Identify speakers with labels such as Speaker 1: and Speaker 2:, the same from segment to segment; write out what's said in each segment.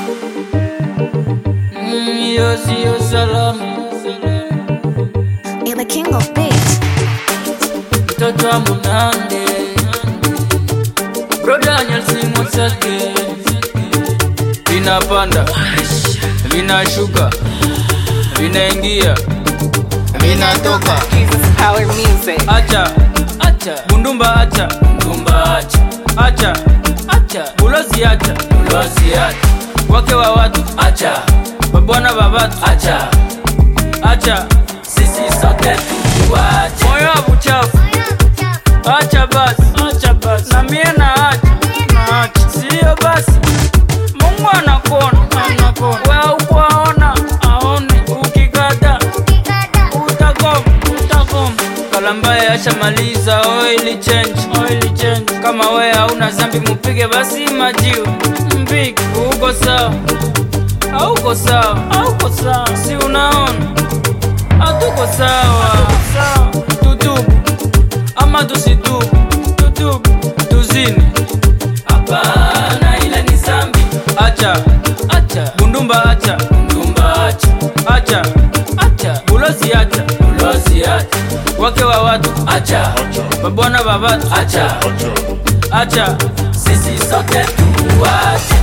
Speaker 1: Mm, hiyo siyo salama.
Speaker 2: You're the king of beats.
Speaker 1: Mtoto wa Munande, broda nyalsimo sake, vinapanda vinashuka, vinaingia vinatoka.
Speaker 3: Jesus Power Music.
Speaker 1: Acha acha bundumba, acha bundumba, acha acha acha bulozi, acha bulozi, acha wake wa watu, acha babwana ba watu, acha acha sisi sote tuwache moyo wa buchafu, acha basi, acha basi na mie na acha na acha, sio basi. Mungu anakona anakona, wewe ukwaona aone, ukikata utakoma utakoma. Kalambaye ashamaliza oil change, oil change. Kama we hauna zambi mupige basi majiu mpige, uko sawa hauko sawa, hauko sawa, si unaona hatuko sawa. Tutubu ama tusitubu, tutubu tuzini, hapana, ile ni zambi. Acha acha bundumba, acha bundumba, acha acha acha bulozi, acha bulozi, acha wake wa watu, acha babwana ba watu, acha acha sisi sote tuwache.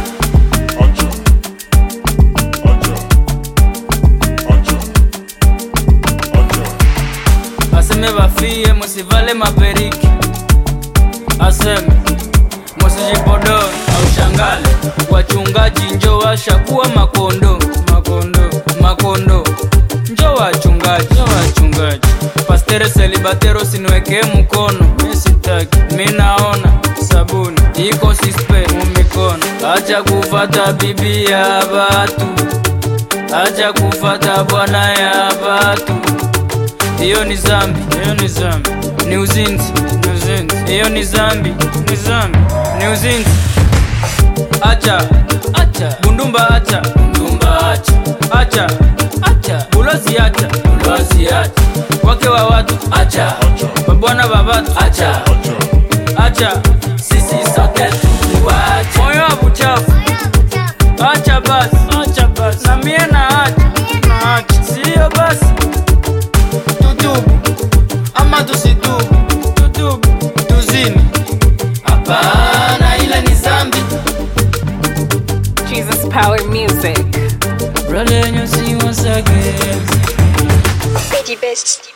Speaker 1: aseme bafie musivale maperiki aseme musijipodoni au shangale wachungaji njo washakuwa makondo makondo makondo njo wachungaji njo wachungaji pastere selibatero siniwekee mkono misitaki minaona sabuni iko sispe mumikono acha kufata bibi ya batu acha kufata bwana ya batu hiyo ni zambi, hiyo ni zambi, ni uzinzi, ni uzinzi. Hiyo ni zambi, ni zambi, ni uzinzi. Acha, acha bundumba, acha bundumba, acha, acha, acha bulozi, acha bulozi, acha wake wa watu, acha babwana ba watu, acha, acha sisi sote tuwache moyo wa buchafu, acha basi, acha basi na mie na acha, na acha sio basi tutubu ama tusitubu, tutubu tuzini, hapana, ile ni zambi.
Speaker 3: Jesus Power Music.
Speaker 1: Brother, you see once again.
Speaker 2: Pidgey best.